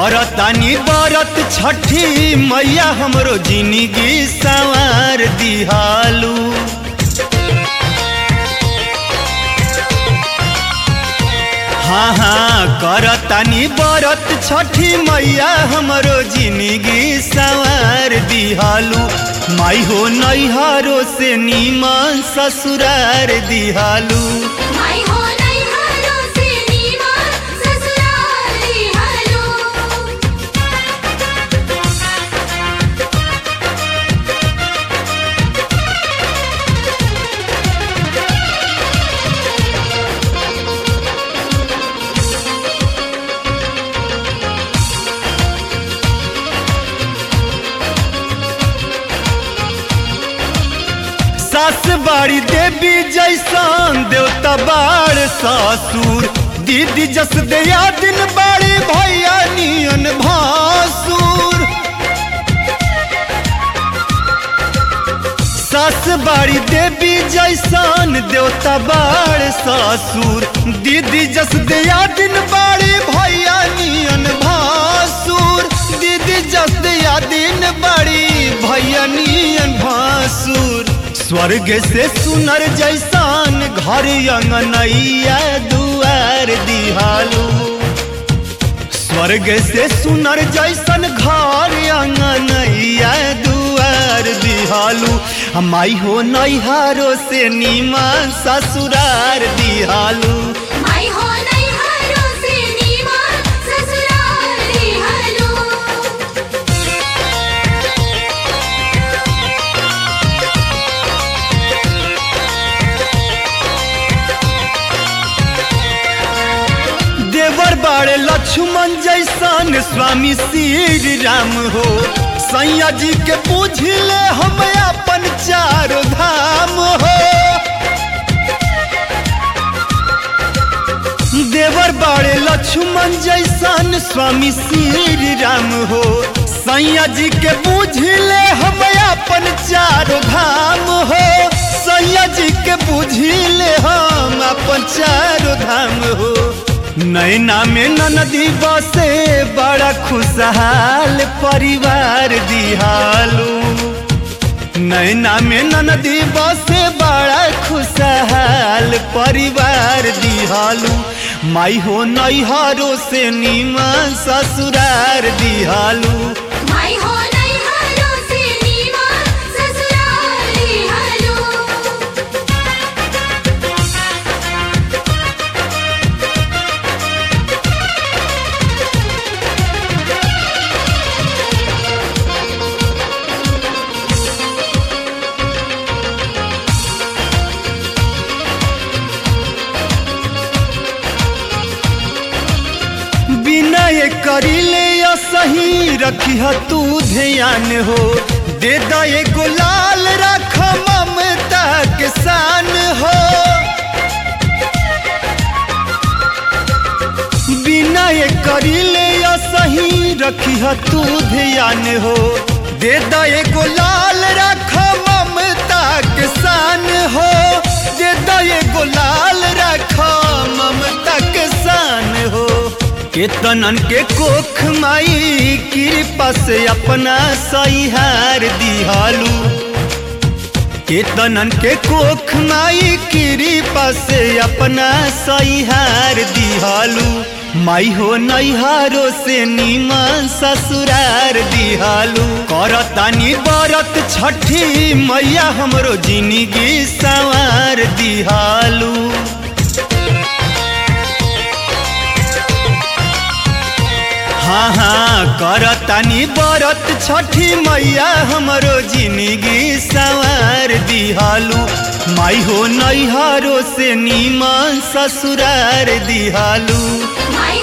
करतानी बरत छठी मैया हमरो जिंदगी सवार दिहालू हाँ हाँ करतानी बरत छठी मैया हमरो जिंदगी सवार दिहालू माई हो नैहरो से नीमन ससुरार दिहालू माई हो नैहरों से नीमा ससुराली हलो सास बाड़ी देवी जैसन देवता बाड़ ससुर दीदी जस दया दिन बाड़ी भैया नियन भासुर सास बाड़ी देवी जैसन देवता बाड़ ससुर दीदी जस दया दिन बाड़ी भैया नियन भासुर दीदी जस दया दिन बाड़ी भैया नियन भासुर स्वर्ग से सुनर जैसान घर अंगनैया दुआर दिहालू स्वर्ग से सुनर जैसन घर अंगनैया दुआर दिहालू माई हो नैहारो से नीमन ससुरार दिहालू माई हो नैहरों से नीमा ससुराली हलो देवर बाड़े लक्ष्मण जैसन स्वामी श्री राम हो सैया जी के पूछले हम अपन चारो धाम हो देवर बाड़े लक्ष्मण जैसन स्वामी श्री राम हो सैया जी के बुझले हम अपन चारो धाम हो सैया जी के बुझले हम अपन चारो धाम हो नैना में ननदी बसे बड़ा खुशहाल परिवार दिहालू नैना में ननदी बसे बड़ा खुशहाल परिवार दिहालू माई हो नैहरो से नीमन ससुरार दिहालू माई हो नैहरों से नीमा ससुराली हलो विनय करिले सही रखी तू ध्यान हो दे दे गुलाल रख ममता के शान हो विनय करिले सही रखी तू ध्यान हो दे दे गुलाल रख ममता के शान हो दे दे गुलाल रख ममता के शान हो केतनन के कोख माई कृपा से अपना सहिहार दिहालू केतनन के कोख माई कृपा से अपना सहिहार दिहालू माई हो नैहारो से नीमन ससुरार दिहालू करतानी बरत छठी मैया हमरो जिंदगी सवार दिहालू हाँ हाँ करतानी बरत छठी मैया हमरो जिंदगी सवार दिहालू माई हो नैहरो से नीमन ससुरार दिहालू माई